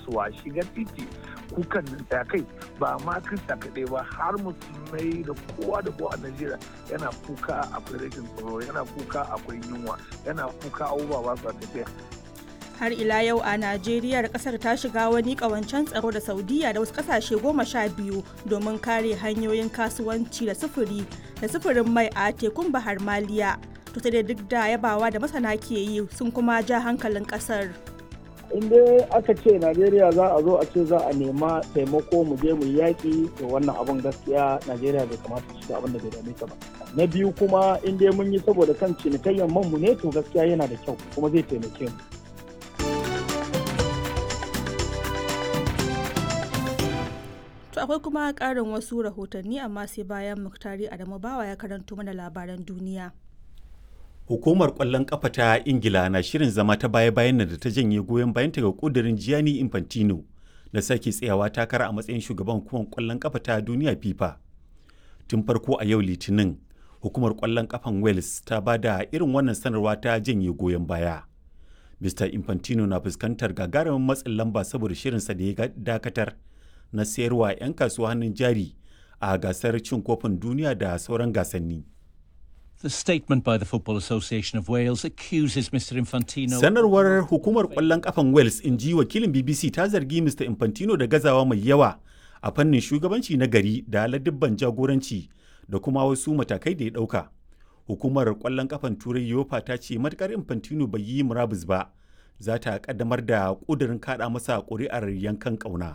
su a shiga titi kukan da kai ba ma krista kaɗai ba har musulmai da kowa da kowa a najeriya yana kuka akwai rashin tsaro yana kuka akwai yunwa yana kuka abubuwa ba su tafiya har ila yau a najeriya kasar ta shiga wani kawancen tsaro da saudiya da wasu kasashe goma sha biyu domin kare hanyoyin kasuwanci da sufuri da sufurin mai a tekun bahar maliya to sai duk da yabawa da masana ke yi sun kuma ja hankalin kasar in dai aka ce najeriya za a zo a ce za a nema taimako mu je mu yaƙi to wannan abun gaskiya najeriya bai kamata su abin da bai dame ta ba na biyu kuma in dai mun yi saboda kan cinikayyan man mu ne to gaskiya yana da kyau kuma zai taimake mu To akwai kuma ƙarin wasu rahotanni amma sai bayan Muktari Adamu Bawa ya karanto mana labaran duniya. Hukumar ƙwallon ƙafa ta Ingila na shirin zama ta baya-bayan da ta janye goyon bayanta ga ƙudurin Gianni Infantino na sake tsayawa takara a matsayin shugaban hukumar ƙwallon ƙafa ta duniya FIFA. Tun farko a yau Litinin, hukumar ƙwallon ƙafan Wales ta ba da irin wannan sanarwa ta janye goyon baya. Mr. Infantino na fuskantar gagarumin matsin lamba saboda shirinsa da ya dakatar na sayarwa 'yan kasuwa hannun jari a gasar cin kofin duniya da sauran gasanni. The statement by the Football Association of Wales accuses Mr. Infantino. Sanarwar hukumar ƙwallon ƙafan Wales in ji wakilin BBC ta zargi Mr. Infantino da gazawa mai yawa a fannin shugabanci na gari da ladibban jagoranci da kuma wasu matakai da ya ɗauka. Hukumar ƙwallon ƙafan Turai Yofa ta ce matukar Infantino bai yi murabus ba, za ta ƙaddamar da ƙudurin kaɗa masa ƙuri'ar yankan ƙauna.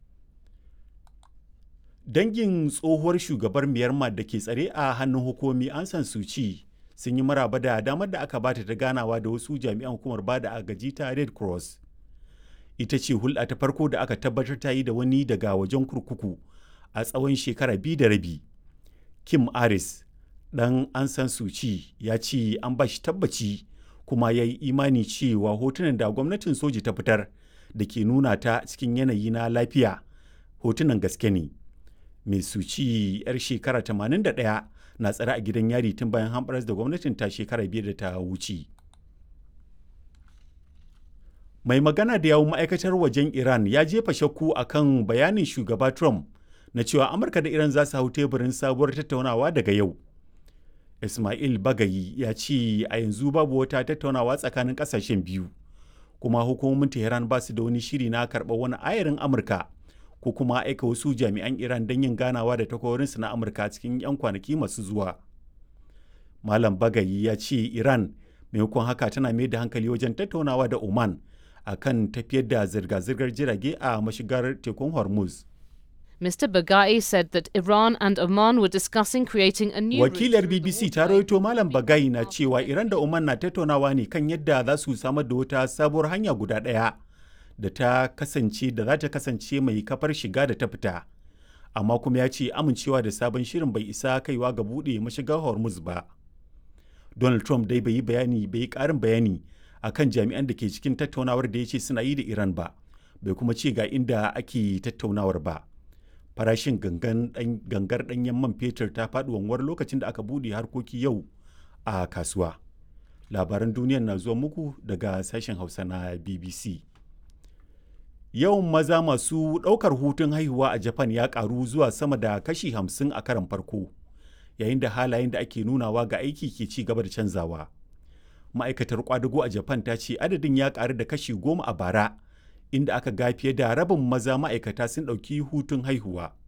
dangin tsohuwar shugabar myanmar da ke tsare a hannun hukumi an san suci sun yi maraba da damar da aka bata ta ganawa da wasu jami'an hukumar bada agaji ta red cross ita ce hulɗa ta farko da aka tabbatar ta yi da wani daga wajen kurkuku a tsawon shekara biyu da rabi kim aris dan an san suci ya ce an ba shi tabbaci kuma ya yi imani cewa hotunan da gwamnatin soji ta fitar da ke nuna ta cikin yanayi na lafiya hotunan gaske ne mai suci 'yar shekara 81 na tsare a gidan yari tun bayan hamɓaras da gwamnatin ta shekara biyar da ta wuce. Mai magana da yawun ma'aikatar wajen Iran ya jefa shakku a kan bayanin shugaba Trump na cewa Amurka da Iran za su hau teburin sabuwar tattaunawa daga yau. Ismail Bagayi ya ce a yanzu babu wata tattaunawa tsakanin ƙasashen biyu, kuma hukumomin Tehran ba su da wani shiri na karɓar wani ayarin Amurka ko kuma aika wasu jami'an Iran don yin ganawa da takwarorinsu na Amurka cikin 'yan kwanaki masu zuwa. Malam Bagayi ya ce Iran maimakon haka tana mai da hankali wajen tattaunawa da Oman a kan tafiyar da zirga-zirgar jirage a mashigar tekun Hormuz. Mr. Bagai said that Iran and Oman were discussing creating a new Wakilar BBC ta rawaito Malam Bagai na cewa Iran da Oman na tattaunawa ne kan yadda za su samar da wata sabuwar hanya guda ɗaya. da ta kasance da za ta kasance mai kafar shiga da ta fita amma kuma ya ce amincewa da sabon shirin bai isa kaiwa ga buɗe mashigar hormuz ba donald trump dai bai yi bayani bai yi ƙarin bayani akan jami'an da ke cikin tattaunawar da ya ce suna yi da iran ba bai kuma ce ga inda ake tattaunawar ba farashin gangar ɗanyen man fetur ta faɗi wanwar lokacin da aka buɗe harkoki yau a kasuwa labaran duniya na zuwa muku daga sashen hausa na bbc yawan maza masu ɗaukar hutun haihuwa a japan ya ƙaru zuwa sama da kashi hamsin a karan farko yayin da halayen da ake nunawa ga aiki ke ci gaba da canzawa ma'aikatar kwadago a japan ta ce adadin ya ƙaru da kashi goma a bara inda aka ga fiye da rabin maza ma'aikata sun ɗauki hutun haihuwa